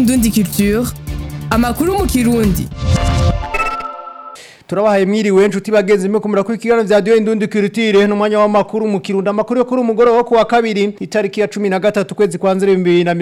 Indundi Culture amakuru mu kirundi turabahaye mwiriwe nshuti bagenzi mwe kumura kuri kiganiro vya Radio Indundi Culture n'umwanya w'amakuru mu kirundi amakuru yo kuri umugoro wo kuwa kabiri itariki ya 13 kwezi kwa nzeri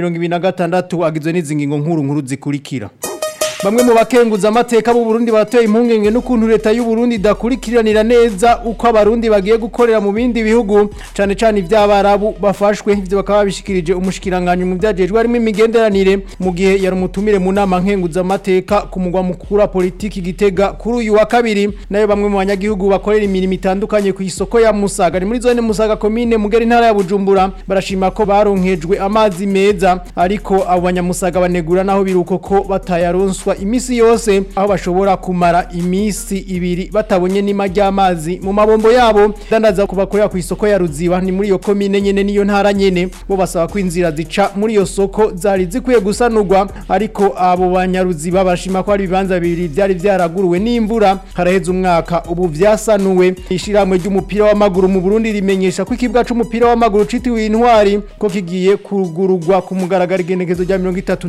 2026 agizwe n'izi ngingo nkuru nkuru zikurikira Bamwe mu bakenguza amateka b'u Burundi batoye impungenge n'ukuntu leta y'u Burundi idakurikiranira neza uko abarundi bagiye gukorera mu bindi bihugu cane cane ivy'abarabu bafashwe ivyo bakaba bishikirije umushikiranganje mu vyajejwe harimo imigenderanire mu gihe yari umutumire mu nama nkenguza amateka ku mugwa mukuru wa politiki gitega kuri uyu wa kabiri nayo bamwe mu banyagihugu bakorera imirimo itandukanye ku isoko ya Musaga ni muri zone Musaga commune mugeri ntara ya Bujumbura barashima ko baronkejwe amazi meza ariko abo banyamusaga banegura naho biruko ko batayaronswa imisi yose aho bashobora kumara imisi ibiri batabonye nima ry'amazi mu mabombo yabo dandaza kubakorera ku isoko ya Ruziba ni muri iyo commune nyene niyo ntara nyene bo basaba ko inzira zica muri iyo soko zari zikwiye gusanurwa ariko abo banyaruziba bashima ko ari ibibanza bibiri byari byaraguruwe n'imvura haraheze umwaka ubu vyasanuwe ishiramwe ry'umupira w'amaguru mu Burundi rimenyesha ko ikibuga c'umupira w'amaguru citiwe intwari ko kigiye kugururwa ku mugaragaro igenekezo rya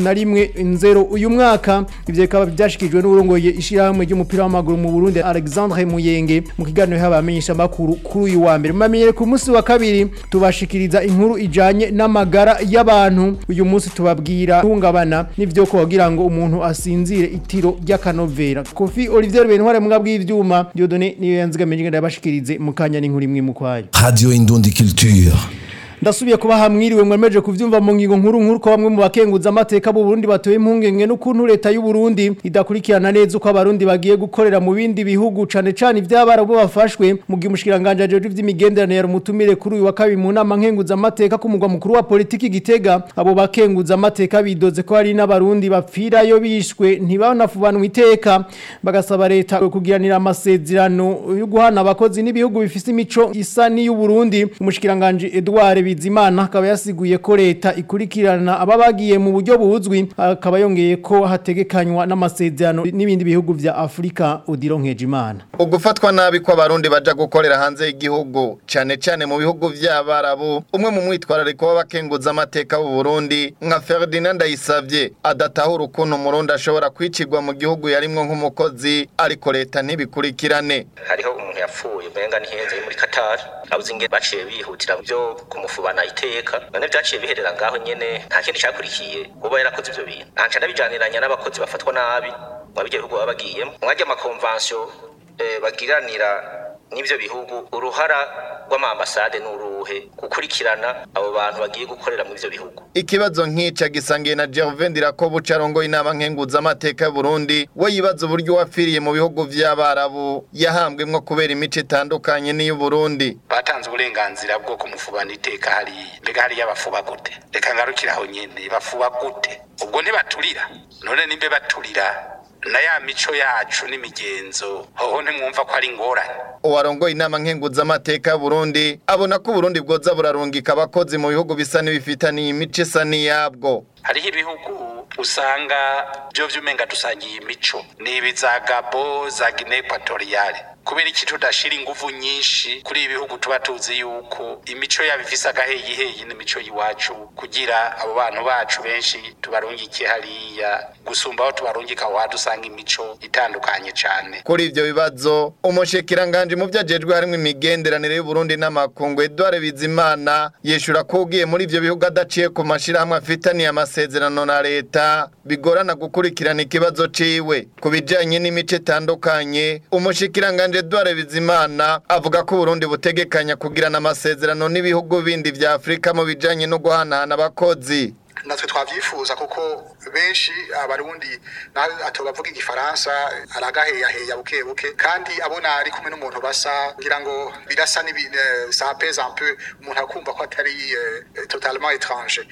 31 nzero uyu mwaka ivyo bikaba byashikijwe n'urongoye ishiramwe ry'umupira w'amaguru mu Burundi Alexandre Muyenge mu kiganiro y'abamenyesha makuru kuri uyu wa mbere mamenyere ku munsi wa kabiri tubashikiriza inkuru ijanye n'amagara y'abantu uyu munsi tubabwira hungabana n'ivyo kugira ngo umuntu asinzire itiro ry'akanovera Kofi Olivier Bentware mwabwa bw'ivyuma Dieudonné niyo yanzigamenye ngenda yabashikirize mu kanya n'inkuru imwe mu kwayo Radio Indundi Culture. ndasubiye kuba hamwiriwe mwemeje kuvyumva mu ngingo nkuru nkuru ko bamwe mu bakenguza amateka b'u Burundi batoye impungenge n'ukuntu leta y'u Burundi idakurikirana neza uko abarundi bagiye gukorera mu bindi bihugu cane cane ivy'abara bo bafashwe mu gihe umushikiranganje ajeje ivy'imigenderanire yari umutumire kuri uyu wa kabiri mu nama nkenguza amateka ku mugwa mukuru wa politiki gitega abo bakenguza amateka bidoze ko hari n'abarundi bapfirayo bishwe ntibanafubanwa iteka bagasaba leta kugiranira amasezerano yo guhana abakozi n'ibihugu bifise imico isa n'iy'u Burundi umushikiranganje Edouard Bizimana akaba yasiguye ko leta ikurikirana aba bagiye mu buryo buzwi akaba yongeye ko hategekanywa n'amasezerano n'ibindi bihugu vya Afrika udironkeje imana ugufatwa nabi ko abarundi baja gukorera hanze y'igihugu cane cane mu bihugu vy'abarabu umwe mu mwitwarariko w'abakenguza amateka b'u Burundi nka Ferdinand Ndayisavye adatahura ukuntu umurundi ashobora kwicirwa mu gihugu yarimwo nk'umukozi ariko leta ntibikurikirane hariho umuntu yapfuye umenga ntihenze muri Qatar abuze inge baciye bihutira byo kumufubana iteka none byaciye biherera ngaho nyene nta kindi cyakurikiye uba yarakoze ivyo bintu ntaca ndabijaniranya n'abakozi bafatwa nabi mu bijya bihugu baba bagiyemo mwajya amakonvansiyo eh, bagiranira n'ivyo bihugu uruhara rw'amambasade n'uruhe gukurikirana abo bantu bagiye gukorera mu ivyo bihugu ikibazo nk'ica gisangiye na Gervain Dirakobu carongoye inama nkenguza amateka y'u Burundi we yibaza uburyo wapfiriye mu bihugu vy'abarabu yahambwemwo kubera imico itandukanye n'iy'u Burundi batanze uburenganzira bwo kumufubana iteka hariya mbega hariya bafuba gute reka ngarukire aho nyene bafuba gute ubwo ntibaturira none nimbe baturira na ya mico yacu n'imigenzo hoho ntimwumva ko ari ingorane uwarongoye inama nkenguza amateka y'u Burundi abona ko Burundi bwoza burarungika abakozi mu bihugu bisa n'ibifitaniye imico isa n'iyabwo hariho ibihugu usanga byo vyumenga dusangiye imico ni ibi za Gabo za Guinea Equatoriale kubera iki tudashira inguvu nyinshi kuri ibi bihugu tuba tuzi yuko imico yabo ifise agaheyiheyi n'imico y'iwacu kugira abo bantu bacu benshi tubarungike hariya gusumba aho tubarungika aho dusanga imico itandukanye cane kuri ivyo bibazo umushikiranganje mu vyajejwe harimo imigenderanire y'u Burundi n'amakungu Edouard Bizimana yeshura ko ugiye muri ivyo bihugu adaciye ku mashirahamwe afitaniye amasezerano na leta bigorana gukurikirana ikibazo ciwe ku bijanye n'imico itandukanye umushikiranganje Edouard Bizimana avuga ko Burundi butegekanya kugirana amasezerano n'ibihugu bindi vya Afrika mu bijanye no guhanahana abakozi natwe twavyifuza kuko benshi abarundi atobavuga igifaransa aragaheyaheya buke buke kandi abona ari kumwe n'umuntu basa ngira ngo birasa ça pèse un peu umuntu akumva ko atari euh, totalement étranger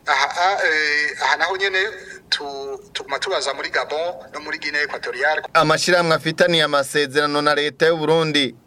aha euh, aha naho nyene tuguma tubaza muri Gabon no muri Guinea Equatoriale amashirahamwe afitaniye amasezerano na leta y'u Burundi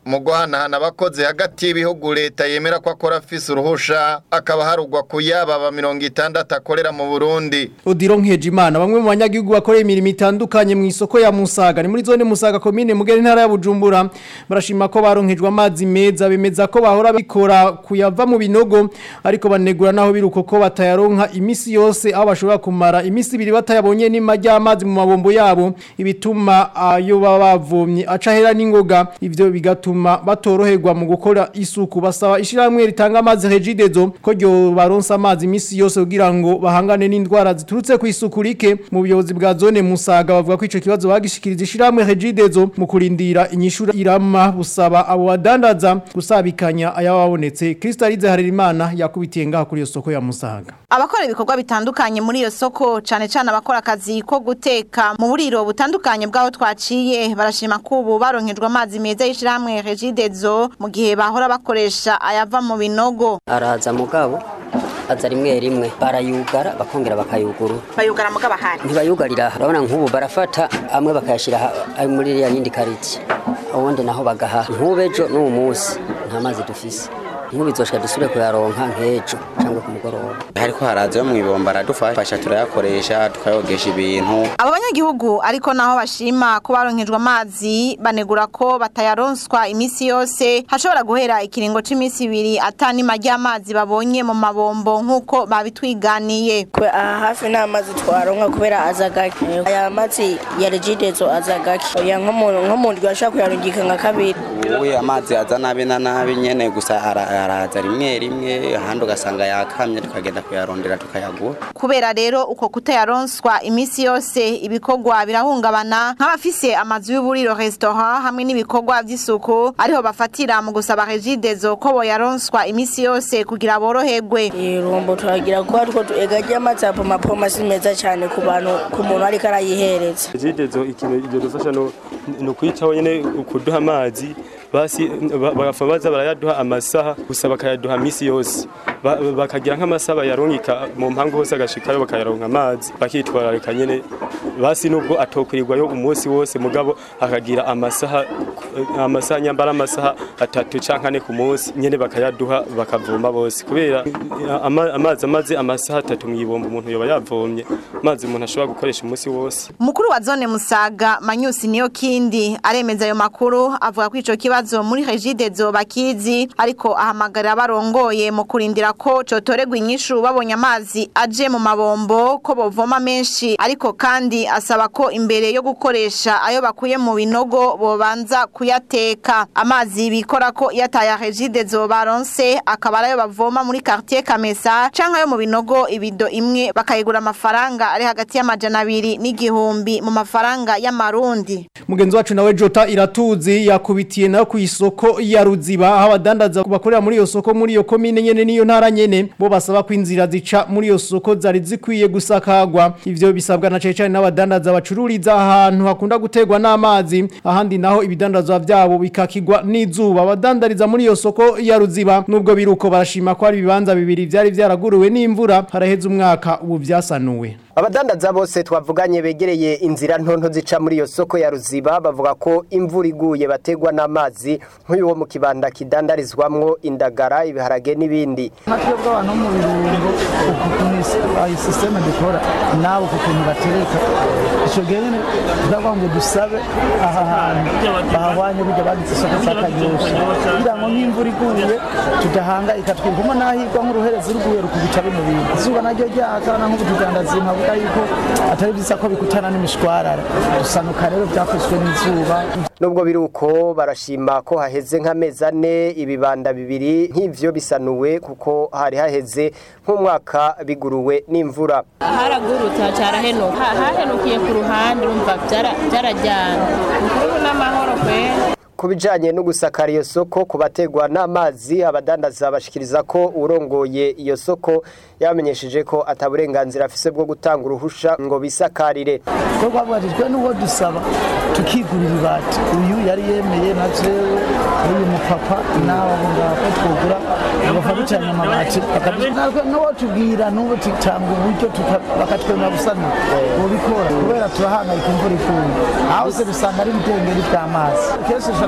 mu guhanahana abakozi hagati y'ibihugu leta yemera ko akora afise uruhusha akaba harugwa ku yababa mirongo itandatu akorera mu burundi Odiro Nkejimana bamwe mu banyagihugu bakoreye imirimo itandukanye mu isoko ya Musaga ni muri zone Musaga komine Mugere intara ya Bujumbura barashima ko baronkejwe amazi meza bemeza ko bahora bikora kuyava mu binogo ariko banegura naho biruko ko batayaronka imisi yose aho bashobora kumara imisi ibiri batayabonye n'ima ry'amazi mu mabombo yabo ibituma ayo baba bavomye aca hera n'ingoga ivyo bigatuma batoroherwa mu gukora isuku basaba ishiramwe ritanga amazi Regidezo ko ryo baronsa amazi imisi yose kugira ngo bahangane n'indwara ziturutse ku isuku rike mu buyobozi bwa zone Musaga bavuga ko ico kibazo bagishikiriza ishiramwe Regidezo mu kurindira inyishura irama busaba abo badandaza gusabikanya ayababonetse Kristalize Harerimana yakubitiye ngaha kuri iyo soko ya Musaga abakora ibikorwa bitandukanye muri iyo soko cane cane abakora akazi ko guteka mu buriro butandukanye bw'aho twaciye barashima ko ubu baronkejwe amazi meza y'ishirahamwe Regidezo mu gihe bahora bakoresha ayava mu binogo araza mugabo aza rimwe rimwe barayugara bakongera bakayugurura bayugara mugabo ahari ntibayugarira aha urabona nk'ubu barafata amwe bakayashyira aha- ari muri iriya yindi karitsiye ubundi naho bagaha nk'ubejo n'uwo munsi nta mazi dufise nk'ubizoshika dusubire kuyaronka nk'ejo cyangwa ku mugoroba hariko haraza yo mwibomba aradufasha turayakoresha tukayogesha ibintu abo banyagihugu ariko naho bashima ko baronkejwe amazi banegura ko batayaronswa imisi yose hashobora guhera ikiringo c'imisi ibiri atanima ry'amazi babonye mu mabombo nk'uko babitwiganiye kwe aha hafi nta mazi twaronka kubera aza gake aya mazi ya regidezo aza gake oya nk'umuntu nk'umuntu ashaka kuyarungika nka kabiri ubu amazi aza nabi na nabi nyene gusa ara- araza rimwe rimwe ahandi ugasanga yakamye tukagenda kuyarondera tukayagura kubera rero uko kutayaronswa imisi yose ibikorwa birahungabana nk'abafise amazu y'uburiro restaurant hamwe n'ibikorwa vy'isuku ariho bafatira mu gusaba regidezo ko boyaronswa imisi yose kugira boroherwe irumbo turagira kuba two ega ry'amazi ya pomapoma si meza cyane ku bantu ku muntu ariko arayihereza jidezo ikintu ibyo dufasha no ni ukwicaho nyine kuduha amazi basi ba- bagafa baza barayaduha amasaha gusa bakayaduha misi yose Ba- bakagira nk'amasaha bayarungika mu mpangu hose agashikayo bakayaronka amazi bakitwararika nyine basi nubwo atokwirirwayo umunsi wose mugabo akagira amasaha amasaha nyambara amasaha atatu canke ane ku munsi nyene bakayaduha bakavoma bose kubera ama- amazi amaze amasaha atatu mw'ibomba umuntu yoba yavomye amazi umuntu ashobora gukoresha umunsi wose Mukuru wa zone Musaga Manyusi niyo kindi aremeza ayo makuru avuga ko ico kibazo muri Regidezo bakizi ariko ahamagarira barongoye mu kurindira ko cotoregwa inyishu babonye amazi aje mu mabombo ko bovoma menshi ariko kandi asaba ko imbere yo gukoresha ayo bakuye mu binogo bobanza kuyateka amazi bikora ko yataya Regidezo baronse akaba arayo bavoma muri quartier Kamesa canke ayo mu binogo ibido imwe bakayigura amafaranga ari hagati y'amajana abiri n'igihumbi mu mafaranga y'amarundi Mugenzi wacu nawe Jota iratuzi yakubitiye nayo ku isoko ya Ruziba aho abadandaza bakorera muri iyo soko muri iyo komine nyene niyo ntara nyene bo basaba ko inzira zica muri iyo soko zari zikwiye gusakagwa ivyo bisabwa na cece n'abadandaza bacururiza ahantu hakunda gutegwa n'amazi ahandi naho ibidandazwa vyabo bikakigwa n'izuba abadandariza muri iyo soko ya Ruziba nubwo biruko barashima ko ari ibibanza bibiri vyari vyaraguruwe n'imvura haraheze umwaka ubu vyasanuwe abadandaza bose twavuganye begereye inzira ntonto zica muri iyo soko ya ruziba bavuga ko imvura iguye bategwa n'amazi nk'uyu wo mu kibanda kidandarizwamwo indagara ibiharage n'ibindi natwe bw'abantu mu birungo ukuntu iyi sisiteme dukora nawe ku kuntu batereka icyo gihe nyine turavuga ngo dusabe aha hantu bahahwanye burya bagitse isoko cy'akanyosha kugira ngo nk'imvura iguye tudahangayika twirwamo n'ahigwa nk'uruherezi ruguye rukubita bino bintu izuba naryo ryaka na nk'ubu tudandaza nkavuga yuko atari byiza ko bikutana n'imishwarara dusanuka rero byafashwe n'izuba nubwo biri uko barashima ko haheze nk'amezi ane ibibanda bibiri nk'ivyo bisanuwe kuko hari haheze nk'umwaka biguruwe n'imvura haragurutse harahenuka hahenukiye ku ruhande urumva byara- byarajyana ukuri n'amahoro kwera ku bijanye no gusakara iyo soko ku bategwa n'amazi abadandaza bashikiriza ko urongoye iyo soko yabamenyesheje ko ataburenganzira afise bwo gutanga uruhusha ngo bisakarire ko twabwajijwe n'uwo dusaba tukigurira ibati uyu yari yemeye na jewe n'uyu mupapa nawe ngabo ko twogura bagafa ducanye amabati bakadutwara n'uwo tubwira n'uwo tutanga uburyo tuka- bakatwemera gusanura bobikora kubera turahangayika imvura iguye aho se dusanga ari ibidengeri by'amazi kenshi dushobora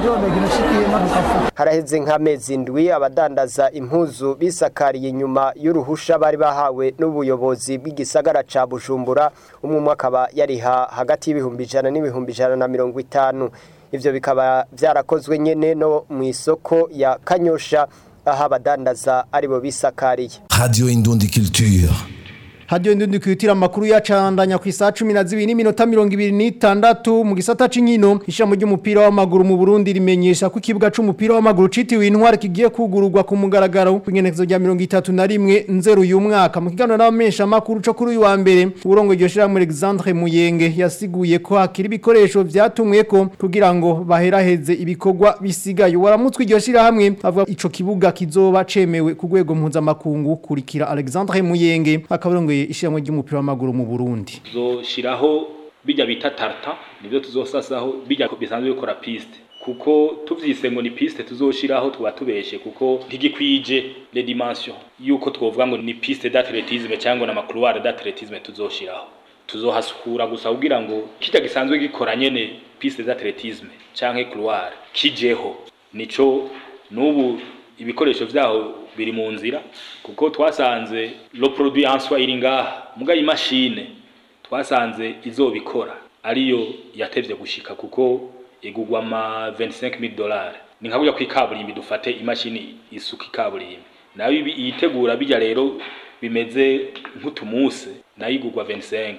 turondera ikintu ushikiyemo tukavuga haraheze nk'amezi ndwi abadandaza impuzu bisakariye inyuma y'uruhusha bari bahawe n'ubuyobozi bw'igisagara ca bujumbura umwe umwe akaba yariha hagati y'ibihumbi ijana n'ibihumbi ijana na mirongo itanu ivyo bikaba vyarakozwe nyene no mu isoko ya kanyosha aho abadandaza aribo bisakariye Radio Indundi Culture. hadiyo ndundi kwitira amakuru yacandanya ku isaha cumi na zibiri n'iminota mirongo ibiri n'itandatu mu gisata c'inkino ishami ry'umupira w'amaguru mu burundi rimenyesha ko ikibuga c'umupira w'amaguru citiriwe intwari kigiye kugururwa ku mugaragaro ku igenekezo rya mirongo itatu na rimwe nzeru uyu mwaka mu kiganiro n'abamenyesha amakuru co kuri uyu wa mbere uburongo iryo shirahamwe alexandre muyenge yasiguye ko hakiri ibikoresho vyatumweko kugira ngo baheraheze ibikorwa bisigaye waramutswe iryo shirahamwe avuga ico kibuga kizoba cemewe ku rwego mpuzamakungu kurikira alexandre muyenge akabarongoye ishyirahamwe ry'umupira w'amaguru mu Burundi tuzoshiraho bijya bita tarta nivyo tuzosasaho bijya bisanzwe bikora piste kuko tuvyise ngo ni piste tuzoshiraho tuba tubeshe kuko ntigikwije les dimensions yuko twovuga ngo ni piste d'athlétisme cyangwa na macouloir d'athlétisme tuzoshiraho tuzohasukura gusa kugira ngo kijya gisanzwe gikora nyene piste d'athlétisme canke couloir kijeho nico nubu ibikoresho vyaho biri mu nzira kuko twasanze lo produit en soi iri ngaha muga imashine twasanze izobikora ariyo yatevye gushika kuko igugwa ma 25000 dollars ni nka burya kwikaburimbi dufate imashini isuka ikaburimbi nayo ibi- iyitegura bijya rero bimeze nk'utumuse nayo igugwa 25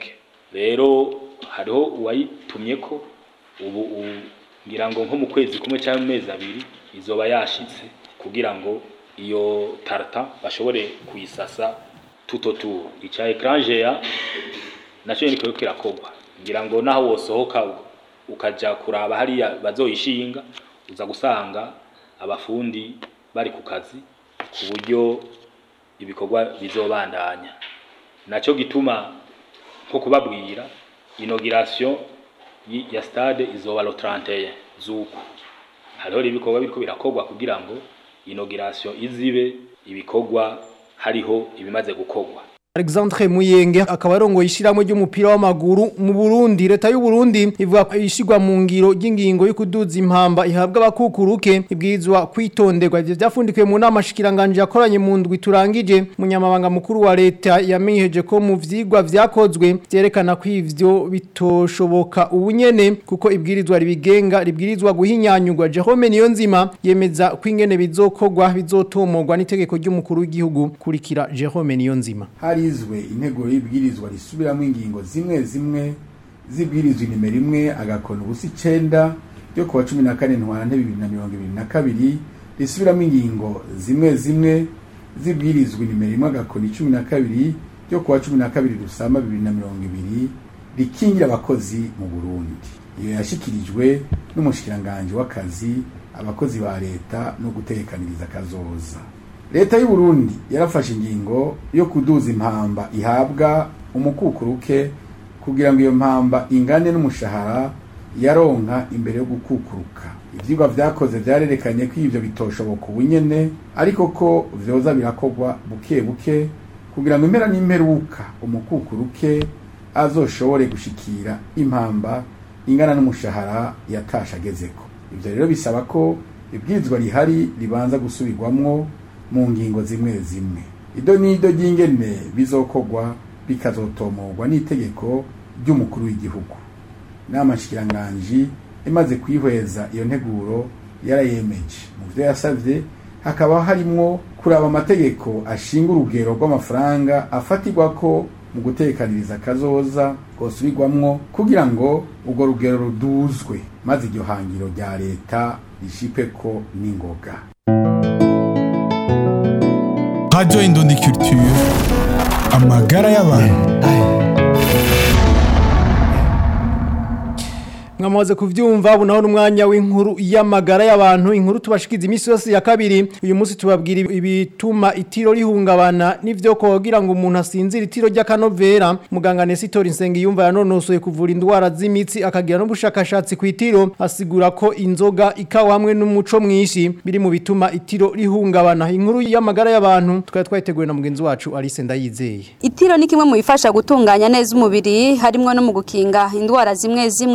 rero hariho uwayitumyeko ubu u- ngira ngo nko mu kwezi kumwe cyangwa mu mezi abiri izoba yashitse kugira ngo iyo tarta bashobore kuyisasa tuto tu icya ekranje ya nacyo niko kirakogwa ngira ngo naho wosohoka ukaja kuraba hariya bazoyishinga uza gusanga abafundi bari ku kazi ku buryo ibikorwa bizobandanya nacyo gituma nko kubabwira inauguration yi- ya stade izoba lo 31 zuku hariho rero ibikorwa biriko birakogwa kugira ngo inauguration izibe ibikorwa hariho ibimaze gukogwa Alexandre Muyenge akaba arongoye ishyirahamwe ry'umupira w'amaguru mu Burundi leta y'u Burundi ivuga ko ishigwa mu ngiro ry'ingingo yo kuduza impamba ihabwa abakukuruke ibwirizwa kwitonderwa ivyo vyafundikiwe mu nama shikiranganje yakoranye mu ndwi turangije munyamabanga mukuru wa leta yamenyeje ko mu vyigwa vyakozwe vyerekana ko ivyo bitoshoboka ubunyene kuko ibwirizwa ribigenga ribwirizwa guhinyanyurwa Jerome Niyonzima yemeza ko ingene bizokorwa bizotomorwa n'itegeko ry'umukuru w'igihugu kurikira Jerome Niyonzima harizwe intego y'ibwirizwa risubiramo ingingo zimwe zimwe zibwirizwa inimero imwe agakona ubusa icenda ryo kuwa cumi na kane ntwarante bibiri na mirongo ibiri na kabiri risubiramo ingingo zimwe zimwe zibwirizwa inimero imwe agakona icumi na kabiri ryo kuwa cumi na kabiri rusama bibiri na mirongo ibiri rikingira abakozi mu burundi iyo yashikirijwe n'umushikiranganji w'akazi abakozi ba leta no gutekaniriza akazoza leta y'u Burundi yarafashe ingingo yo kuduza impamba ihabwa umukukuruke kugira ngo iyo mpamba ingane n'umushahara yaronka imbere yo gukukuruka ivyigwa vyakoze vyarerekanye ko ivyo bitoshoboka ubunyene ariko ko vyoza birakorwa buke buke kugira ngo impera n'imperuka umukukuruke azoshobore gushikira impamba ingana n'umushahara yatasha agezeko ivyo rero bisaba ko ibwirizwa rihari ribanza gusubirwamwo mu ngingo zimwe zimwe ido n'ido ry'ingene bizokorwa bikazotomorwa n'itegeko ry'umukuru w'igihugu inama nshikiranganji imaze kwihweza iyo nteguro yarayemeje mu vyo yasavye hakaba harimwo kuraba amategeko ashinga urugero rw'amafaranga afatirwako mu gutekaniriza akazoza kosubirwamwo kugira ngo urwo rugero ruduzwe maze iryo hangiro rya leta rishikweko n'ingoga Radio Indundi Culture. Amagara y'abantu. mwamaze kuvyumva ubu naho n'umwanya w'inkuru y'amagara y'abantu inkuru tubashikiza iminsi yose ya kabiri uyu munsi tubabwira ibituma itiro rihungabana n'ivyo kogira ngo umuntu asinzira itiro ry'akanovera muganga Nesitor Nsengiyumva yanonosoye kuvura indwara z'imitsi akagira n'ubushakashatsi ku itiro asigura ko inzoga ikawa hamwe n'umuco mwinshi biri mu bituma itiro rihungabana inkuru y'amagara y'abantu tukaba twayiteguye na mugenzi wacu Alice Ndayizeye Itiro ni kimwe mu bifasha gutunganya neza umubiri harimo no mu gukinga indwara zimwe zimwe muganga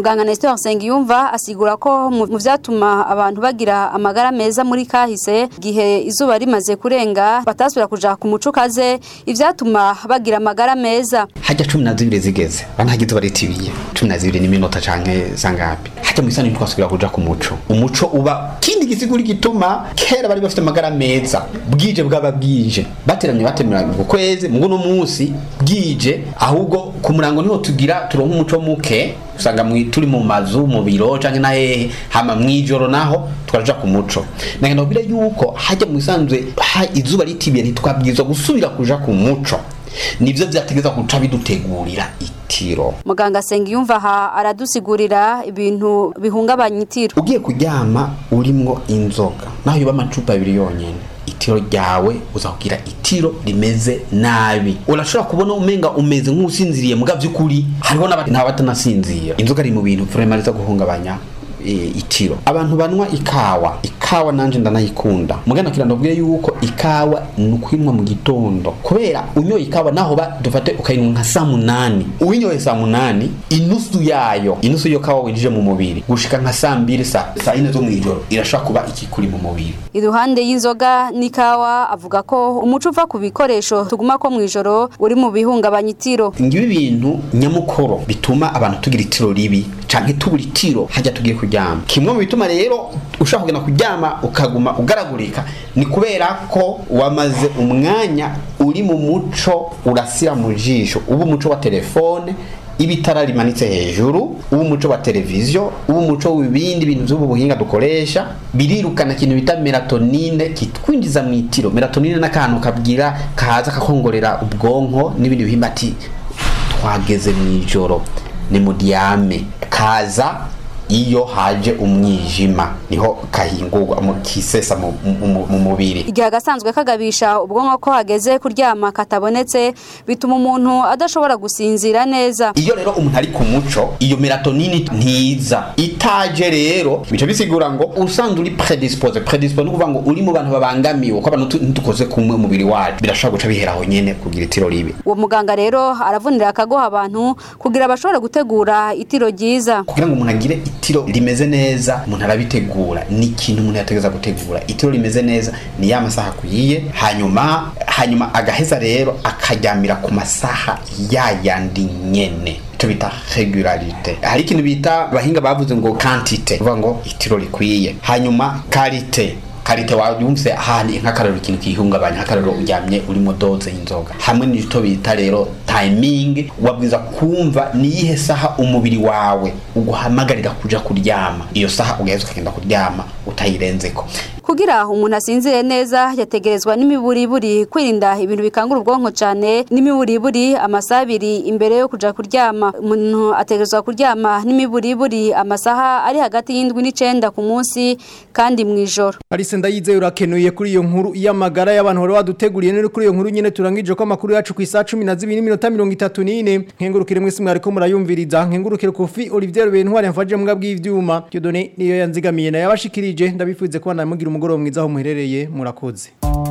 muganga Nestor Nsengiyumva asigura ko mu mu vyatuma abantu bagira amagara meza muri kahise gihe izuba rimaze kurenga batasubira kuja ku muco kaze ivyatuma bagira amagara meza hajya cumi na zibiri zigeze bana hagize baritibiye cumi na zibiri n'iminota canke sangapi hajya mu isani twasubira kuja ku muco umuco uba kindi gisiguri gituma kera bari bafite amagara meza bwije bwaba bwije bateramye batemera ngo kweze mugo no munsi bwije ahubwo ku murango niho tugira turonka umuco muke usanga mwi- turi mu mazu mu biro canke na hehe hama mwijoro naho tukaja ku muco nagenda kubira yuko hajya mu isanzwe ha izuba ritibiye ntitwabwirizwa gusubira kuja ku muco nivyo vyategeza guca bidutegurira itiro muganga Nsengiyumva aha aradusigurira ibintu bihungabanya itiro ugiye kuryama urimwo inzoga naho yoba amacupa abiri yonyene itiro ryawe uzakugira itiro rimeze nabi urashobora kubona umenga umeze nk'usinziriye muga vy'ukuri hariho n'abandi n'abatanasinzira inzoga ari mu bintu vraiment riza guhungabanya e, itiro abantu banwa ikawa ikawa nanje ndanayikunda mugana kira ndabwiye yuko ikawa nukwinwa mu gitondo kubera unyoye ikawa naho ba dufate ukayinywa nka saa munani uwinyoye saa munani inusu yayo inusu yo kawa winjije mu mubiri gushika nka saa mbiri saa saa ine zo mw'ijoro irashobora kuba ikikuri mu mubiri iruhande y'inzoga n'ikawa avuga ko umuco uva ku bikoresho tuguma ko mw'ijoro uri mu bihungabanya itiro ngibi bintu nyamukoro bituma abantu tugira itiro ribi canke tubura itiro hajya tugiye kuryama kimwe mu bituma rero ushaka kugenda kuryama ukaguma ugaragurika ni kubera ko wamaze umwanya uri mu muco urasira mu jisho uba umuco wa telefone ibitara rimanitse hejuru uba umuco wa televiziyo uba umuco w'ibindi bintu by'ubu buhinga dukoresha birirukana ikintu bita melatonine kitwinjiza mu itiro melatonine n'akantu kabwira kaza kakongorera ubwonko n'ibindi bihimba ati twageze mu ijoro ni mu diame kaza iyo haje umwijima niho kahingurwa mu- kisesa mu, mu, mu mubiri igihe agasanzwe kagabisha ubwonko ko hageze kuryama katabonetse bituma umuntu adashobora gusinzira neza iyo rero umuntu ari ku muco iyo melatonini ntiza itaje rero bica bisigura ngo usanzwe uri predispose predispose ni ukuvuga ngo uri mu bantu babangamiwe ko abantu tu- ntidukoze kumwe umubiri wacu birashobora guca bihera aho nyene kugira itiro ribi uwo muganga rero aravunira akagoha abantu kugira bashobore gutegura itiro ryiza kugira ngo umuntu agire itiro rimeze neza umuntu arabitegura ni ikintu umuntu yategeza gutegura itiro rimeze neza ni ya masaha akwiye hanyuma hanyuma agaheza rero akaryamira ku masaha yayandi nyene icyo bita regularite hari ikintu bita abahinga bavuze ngo quantite uvuga ngo itiro rikwiye hanyuma karite karite wayumvise ahantu nk'akararo ikintu kihungabanya nk'akararo uryamye urimo doze y'inzoga hamwe n'icyo bita rero timing wabwiza kumva niyihe saha umubiri wawe uguhamagarira kuja kuryama iyo saha ugaheza ukagenda kuryama utayirenzeko kugira umuntu asinzire neza yategerezwa n'imiburiburi kwirinda ibintu bikangura ubwonko cyane n'imiburiburi amasaha abiri imbere yo kuja kuryama umuntu ategerezwa kuryama n'imiburiburi amasaha ari hagati y'indwi n'icenda ku munsi kandi mu ijoro Alice ndayizeye urakenuye kuri iyo nkuru y'amagara y'abantu bari baduteguriye none kuri iyo nkuru nyene turangije ko amakuru yacu ku isaha 12 n'iminota 34 nkengurukire mwese mwariko murayumviriza nkengurukire kofi Olivier Bentware mfaje mbwa bw'ivyuma Dieudonné niyo yanzigamiye na yabashikirije ndabifuze ko namugira umugoroba mwiza aho muherereye murakoze